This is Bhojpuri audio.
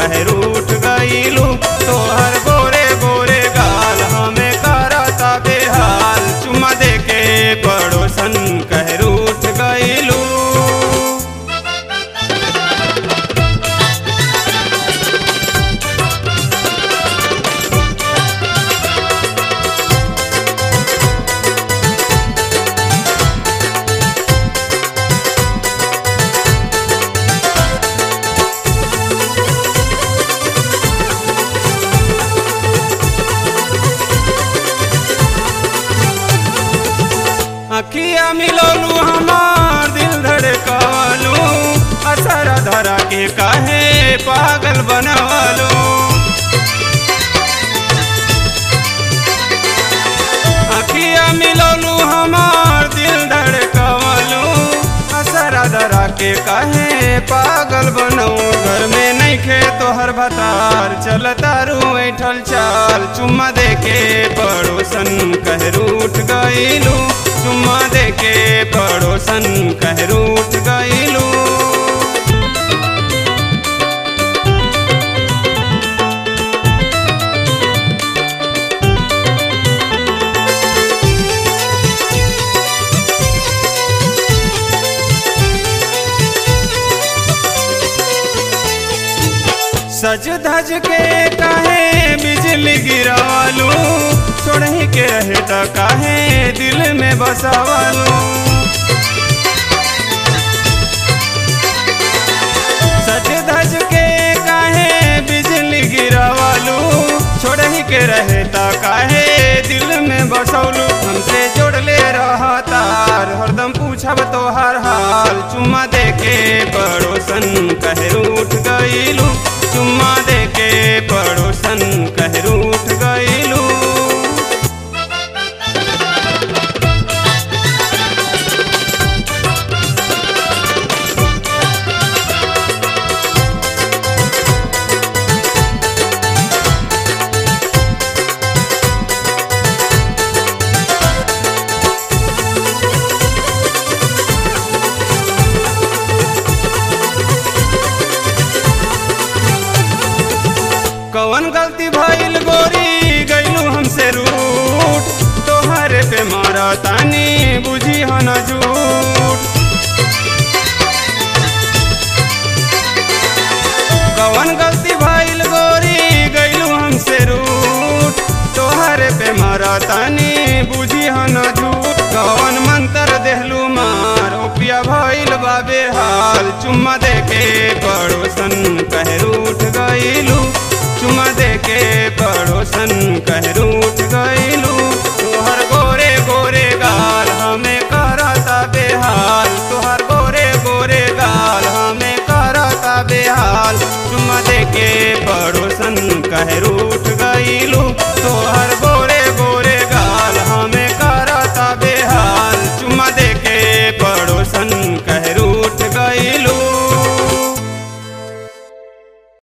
कहे रूठ गईलू तोहर गोरे गोरे गाल हमें करता बेहाल चुमा दे के पड़ोसन कहे रूठ गईलू अखिया मिलोलू हमार दिल धड़कावलू असर धरा के काहे पागल बनवलू अखिया मिलोलू हमार दिल धड़कावलू असर धरा के काहे पागल बनऊ घर में नहीं खे तोहर भतार चल तारू ऐठल चाल चुम्मा दे के पड़ोसन कह रूठ गईलू चुम्मा दे के पड़ोसन कह रूठ गईलू सज धज के काहे बिजली गिरावालू छोड़ही के रहे त काहे दिल में बसावालू सज धज के काहे बिजली गिरावालू छोड़ही के रहे त काहे दिल में बसौलू हमसे जोड़ले रहा तार हरदम पूछब तोहार हाल चुम्मा दे के पड़ोसन कहे रूठ गईलू चुम्मा दे के पड़ोसन कह रूठ गईलू कवन गलती भइल गोरी गईलू हमसे रूठ तोहरे पे मारा तानी बुझी हो न झूठ कवन गलती भइल गोरी गईलू हमसे रूठ तोहरे पे मारा तानी बुझी हो न झूठ कवन मंत्र देहलू मार ओपिया भइल बाबे हाल चुम्मा दे के पड़ोसन कह रूठ गईलू चुमा दे के पड़ोसन कह रूठ गईलू तोहर गोरे गोरे गाल हमें करता बेहाल तोहर गोरे गोरे गाल हमें करता बेहाल चुमा दे के पड़ोसन कह रूठ गईलू